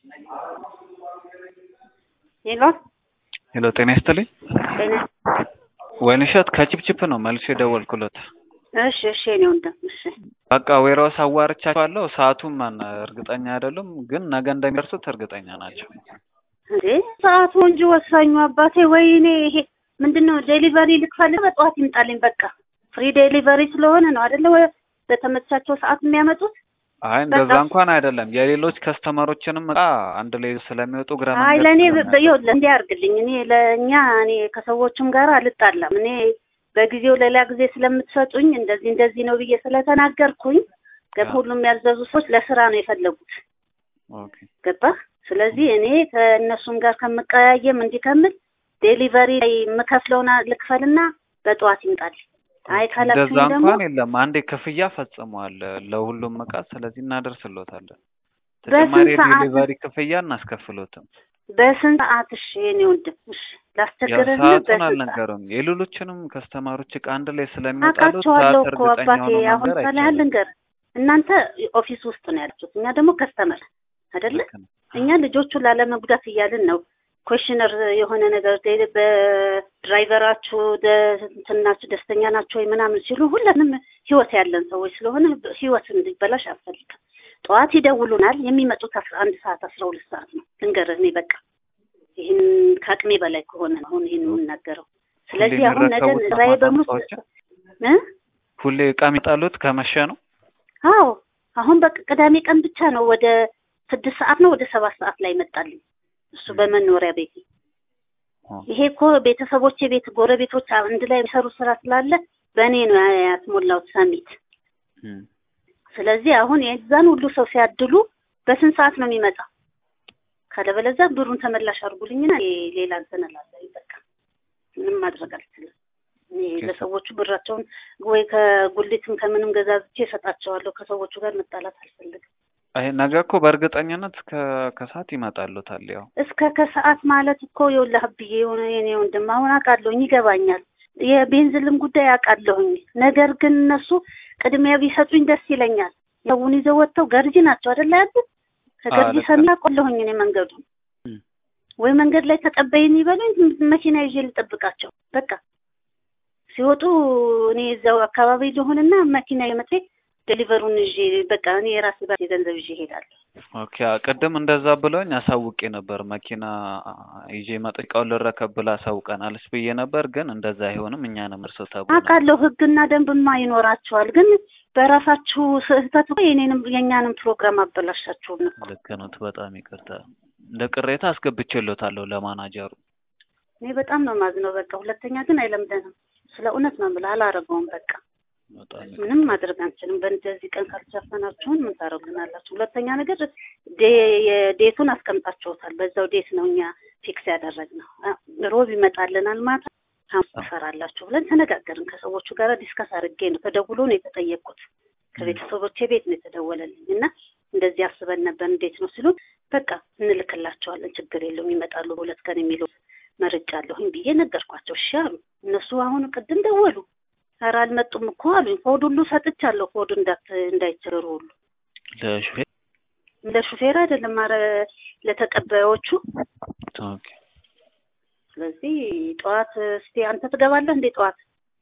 ሄሎ ሄሎ ጤና ይስጥልኝ። ጤና ወይንሸት ከቺፕቺፕ ነው መልሼ የደወልኩለት። እሺ እሺ የኔ ወንድም እሺ በቃ ዌራውስ አዋርቻቸዋለሁ። ሰዓቱን ማን እርግጠኛ አይደሉም፣ ግን ነገ እንደሚደርሱት እርግጠኛ ናቸው። እንዴ ሰዓቱ እንጂ ወሳኙ አባቴ ወይኔ ይሄ ምንድን ነው ዴሊቨሪ ልክፈልግ በጠዋት ይምጣልኝ በቃ ፍሪ ዴሊቨሪ ስለሆነ ነው አይደለ ወይ በተመቻቸው ሰዓት የሚያመጡት አይ እንደዛ በቃ። እንኳን አይደለም። የሌሎች ከስተመሮችንም እቃ አንድ ላይ ስለሚወጡ ግራ አይ መንገድ ለእኔ ስለሚያልፉ ይኸውልህ እንዲህ አድርግልኝ እኔ ለእኛ እኔ ከሰዎችም ጋር አልጣላም እኔ በጊዜው ሌላ ጊዜ ስለምትሰጡኝ እንደዚህ እንደዚህ ነው ብዬ ስለተናገርኩኝ ገባ ሁሉም ያዘዙ ሰዎች ለስራ ነው የፈለጉት ኦኬ ገባ ስለዚህ እኔ ከእነሱም ጋር ከምቀያየም እንዲህ ከምል ዴሊቨሪ ላይ የምከፍለውን ልክፈልና በጠዋት ይምጣል አይ እንደዛ ካላችሁኝ ደግሞ እንኳን የለም። አንዴ ክፍያ ፈጽመዋል ለሁሉም እቃ። ስለዚህ እናደርስሎታለን። ተጨማሪ በስንት ሰዓት? ዴሊቨሪ ክፍያ እናስከፍሎትም። በስንት ሰዓት እሺ የኔ ወንድም እሺ ያው ላስቸግርህ ሰዓቱን በስንት ሰዓት አልነገሩም። የሌሎችንም ከስተማሮች እቃ አንድ ላይ ስለሚወጣሉ አውቃቸዋለሁ ሰዓት እኮ እርግጠኛ አባቴ ሆኖ አሁን መንገር ሳላህ አይቻልም። ልንገር እናንተ ኦፊስ ውስጥ ነው ያላችሁት እኛ ደግሞ ከስተመር አይደለ ልክ ነው። እኛ ልጆቹን ላለመጉዳት እያልን ነው ኮሽነር የሆነ ነገር ደ- በድራይቨራችሁ ደ- እንትን ናችሁ ደስተኛ ናችሁ ወይ ምናምን ሲሉ ሁላንም ህይወት ያለን ሰዎች ስለሆነ ህይወት እንዲበላሽ አልፈልግም። ጠዋት ይደውሉናል። የሚመጡት አስራ አንድ ሰዓት አስራ ሁለት ሰዓት ነው። ልንገርህ እኔ በቃ ይህን ከአቅሜ በላይ ከሆነ ነው አሁን ይህን የምናገረው። ስለዚህ ሁሌ አሁን ነገ የሚረከቡት ነው ስራዬ ማታ በሙሉ እቃዎችን? እ ሁሌ እቃ የሚጣሉት ከመሸ ነው። አዎ አሁን በቃ ቅዳሜ ቀን ብቻ ነው ወደ ስድስት ሰዓት ነው ወደ ሰባት ሰዓት ላይ መጣልኝ። እሱ በመኖሪያ ቤቴ ኦ፣ ይሄ እኮ ቤተሰቦቼ ቤት ጎረቤቶች አንድ ላይ የሚሰሩ ስራ ስላለ በእኔ ነው ያስሞላሁት ሰሚት። እም። ስለዚህ አሁን የዛን ሁሉ ሰው ሲያድሉ በስንት ሰዓት ነው የሚመጣው? ካለበለዚያ ብሩን ተመላሽ አድርጉልኝና እኔ ሌላ እንትን እላለሁ። በቃ ምንም ማድረግ አልችልም። እኔ ለሰዎቹ ብራቸውን ወይ ከጉሊትም ከምንም ገዛዝቼ እሰጣቸዋለሁ። ከሰዎቹ ጋር መጣላት አልፈልግም። አይ ነገ እኮ በእርግጠኝነት ከ- ከሰዓት ይመጣሉታል። ያው እስከ ከሰዓት ማለት እኮ የውላህ ብዬ የሆነ የኔ ወንድም አሁን አውቃለሁኝ፣ ይገባኛል። የቤንዝልም ጉዳይ አውቃለሁኝ። ነገር ግን እነሱ ቅድሚያ ቢሰጡኝ ደስ ይለኛል። ሰውን ይዘው ወጥተው ገርጂ ናቸው አይደለ ያሉት ከገርጂ ልክ ሰሚ አውቃለሁኝ እኔ መንገዱ እም። ወይ መንገድ ላይ ተቀበይኝ ይበሉኝ፣ መኪና ይዤ ልጠብቃቸው። በቃ ሲወጡ እኔ እዛው አካባቢ ልሆንና መኪና የመጤ ዴሊቨሩን ይዤ በቃ እኔ የራሴ ባሴ ገንዘብ ይዤ እሄዳለሁ። ኦኬ ቅድም እንደዛ ብለውኝ አሳውቄ ነበር። መኪና ይዤ መጥቃውን ልረከብ ብላ አሳውቀናለች ብዬ ነበር። ግን እንደዛ አይሆንም እኛንም እርሶ ተብሎ አውቃለሁ ሕግና ደንብማ ይኖራቸዋል። ግን በራሳችሁ ስህተት እኮ የኔንም የእኛንም ፕሮግራም አበላሻችሁ ነው። ልክ ነው። በጣም ይቅርታ። እንደ ቅሬታ አስገብቼሎታለሁ ለማናጀሩ። እኔ በጣም ነው ማዝነው። በቃ ሁለተኛ ግን አይለምደንም። ስለ እውነት ነው የምልህ፣ አላረገውም። በቃ በጣም ይቅርታ። ምንም ማድረግ አንችልም። በእንደዚህ ቀን ካልተሸፈናችሁን ምን ታደርጉናላችሁ? ሁለተኛ ነገር ዴ- የዴቱን አስቀምጣችሁታል። በዛው ዴት ነው እኛ ፊክስ ያደረግነው። አ- ሮብ ይመጣልናል ማታ ሐሙስ ትሰራላችሁ ብለን ተነጋገርን። ከሰዎቹ ጋር ዲስከስ አድርጌ ነው ተደውሎ ነው የተጠየቅኩት። ከቤተሰቦቼ ቤት ነው የተደወለልኝ እና እንደዚህ አስበን ነበር እንዴት ነው ሲሉ በቃ እንልክላቸዋለን፣ ችግር የለውም ይመጣሉ በሁለት ቀን የሚለው መርጫለሁኝ ብዬ ነገርኳቸው። እሺ አሉ። እነሱ አሁን ቅድም ደወሉ። ኧረ አልመጡም እኮ አሉኝ። ኮድ ሁሉ ሰጥቻለሁ። ኮድ እንዳት እንዳይቸገሩ ሁሉ ለሹፌር ለሹፌር አይደለም ኧረ ለተቀባዮቹ። ኦኬ። ስለዚህ ጠዋት እስቲ አንተ ትገባለህ እንዴ ጠዋት?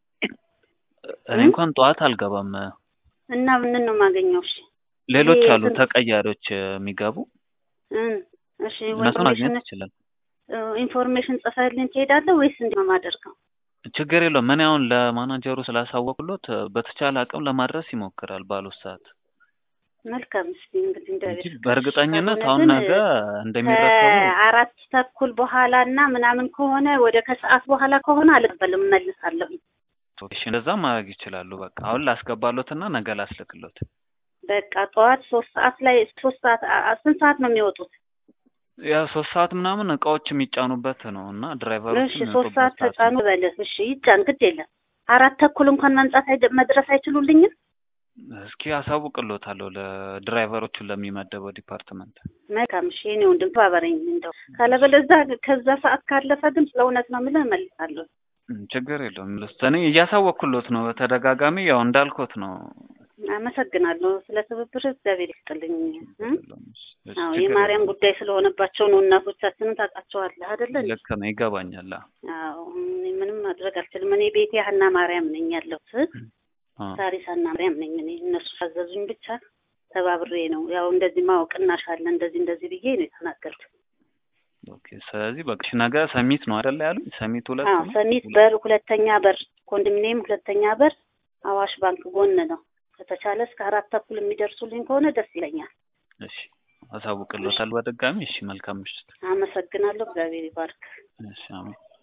እኔ እንኳን ጠዋት አልገባም። እና ምን ነው የማገኘው? እሺ ሌሎች ይሄ አሉ እንትን- ተቀያሪዎች የሚገቡ እም፣ እሺ እነሱን ማግኘት ኢንፎርሜሽን ይችላል። ኢንፎርሜሽን ጽፈህልኝ ትሄዳለህ ወይስ እንዴት ነው የማደርገው? ችግር የለውም። እኔ አሁን ለማናጀሩ ስላሳወቅሎት በተቻለ አቅም ለማድረስ ይሞክራል ባሉት ሰዓት መልካም እስቲ እንግዲህ እንጂ እንደዚህ በእርግጠኝነት ካልሆነ አሁን ግን ነገ እንደሚረከቡ ከአራት ተኩል በኋላ እና ምናምን ከሆነ ወደ ከሰዓት በኋላ ከሆነ አልቀበልም፣ እመልሳለሁ። እሺ፣ እንደዛ ማድረግ ይችላሉ። በቃ አሁን ላስገባሎትና ነገ ላስልክሎት። በቃ ጠዋት ሶስት ሰዓት ላይ ሶስት ሰዓት አ- አ- ስንት ሰዓት ነው የሚወጡት? ያ ሶስት ሰዓት ምናምን እቃዎች የሚጫኑበት ነው እና ድራይቨሮች እሺ ሶስት ሰዓት ተጫኑ በልህ። እሺ ይጫን፣ ግድ የለም። አራት ተኩል እንኳን መምጣት አይደ- መድረስ አይችሉልኝም? እስኪ አሳውቅሎታለሁ ለድራይቨሮቹ ለሚመደበው ዲፓርትመንት። መልካም እሺ፣ የእኔ ወንድም ተባበረኝ እንደው ካለበለዚያ ከዛ ሰዓት ካለፈ ግን ስለ እውነት ነው የምልህ እመልሳለሁ። እም፣ ችግር የለውም። ልስ እኔ እያሳወቅኩሎት ነው በተደጋጋሚ ያው እንዳልኮት ነው አመሰግናለሁ ስለ ትብብር እግዚአብሔር ይስጥልኝ እ? እሺ፣ አዎ ችግር የማርያም የለውም። ጉዳይ ስለሆነባቸው ነው እናቶቻችንን ታውቃቸዋለህ አይደለ እንዴ? ልክ ነው ይገባኛል። አዎ እኔ ምንም ማድረግ አልችልም እኔ ቤቴ ሀና ማርያም ነኝ ያለሁት አ ሳሪስ ሀና ማርያም ነኝ እኔ እነሱ ሳዘዙኝ ብቻ ተባብሬ ነው ያው እንደዚህ ማወቅናሽ አለ እንደዚህ እንደዚህ ብዬ ነው የተናገርኩት ኦኬ። ስለዚህ በቃ እሺ፣ ነገ ሰሚት ነው አይደለ ያሉኝ? ሰሚት ሁለት አዎ ነው? ሰሚት በር ሁለተኛ በር ኮንዶሚኒየም ሁለተኛ በር አዋሽ ባንክ ጎን ነው ከተቻለ እስከ አራት ተኩል የሚደርሱልኝ ከሆነ ደስ ይለኛል እሺ፣ አሳውቅልዎታል በድጋሚ። እሺ፣ መልካም ምሽት። አመሰግናለሁ እግዚአብሔር ይባርክ እሺ፣ አሜን።